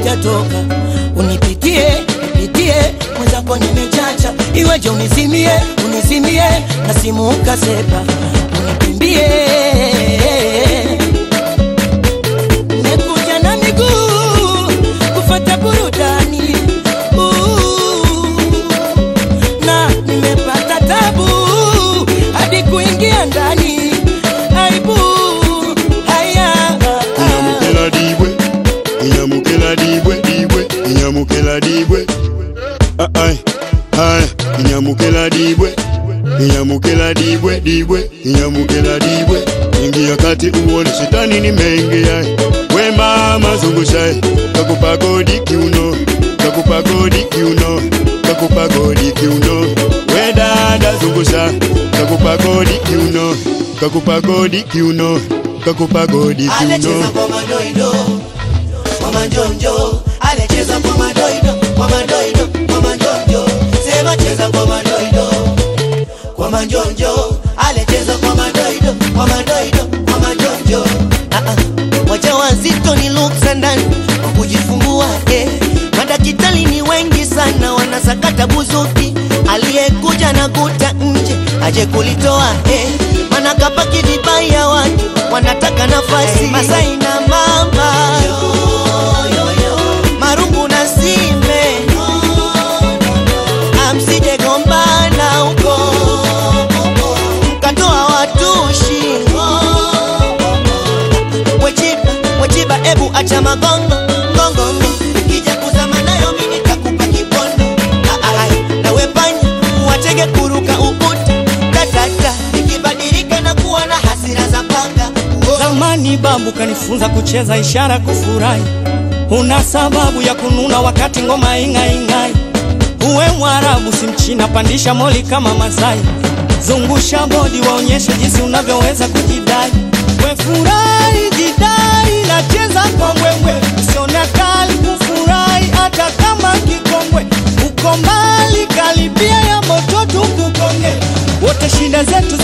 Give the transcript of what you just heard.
haujatoka unipitie nipitie mwenzako nimechacha iweje unizimie unizimie na simu ukasepa unikimbie nimekuja na miguu kufata burudani Ooh, na nimepata tabu hadi kuingia ndani aibu haya inyamukela dibwe inyamukela dibwe dibwe inyamukela dibwe Ah, ai ai inyamukela dibwe inyamukela dibwe dibwe inyamukela dibwe ingia kati uone shetani nimeingia we mama zungusha kakupa godi kiuno kakupa godi kiuno kakupa godi kiuno we dada zungusha kakupa godi kiuno kakupa godi kiuno kakupa godi Alecheza kiuno kwa madoido kwa manjonjo, alecheza kwa madoido kwa madoido kwa manjonjo, sema cheza kwa madoido kwa manjonjo, alecheza kwa madoido kwa madoido kwa manjonjo. Ah ah, waja wazito ni luksa ndani kwa kujifungua eh. Madakitari ni wengi sana wanasakata buzuki, aliyekuja na kuta nje aje kulitoa eh. Mana kapaki vibaya watu wanataka nafasi Masai na mama marungu na sime amsije gombana huko mkatoa watushi wechiba wechiba ebu acha magongo ngongongo kija kuzama nayo mimi nitakupa kipondo Ah, ah, ah. nawe panya watege kuruka ukuta tatata ikibadilika na kuwa na hasira za panga Zamani babu kanifunza kucheza ishara kufurahi, una sababu ya kununa wakati ngoma ing'aing'ai. Uwe Mwarabu si Mchina, pandisha moli kama Masai, zungusha bodi waonyeshe jinsi unavyoweza kujidai. We furahi, jidai, nacheza kwa mbwembwe, usione kali kufurahi hata kama kikongwe. Uko mbali, karibia ya moto tukukonge, wote shida zetu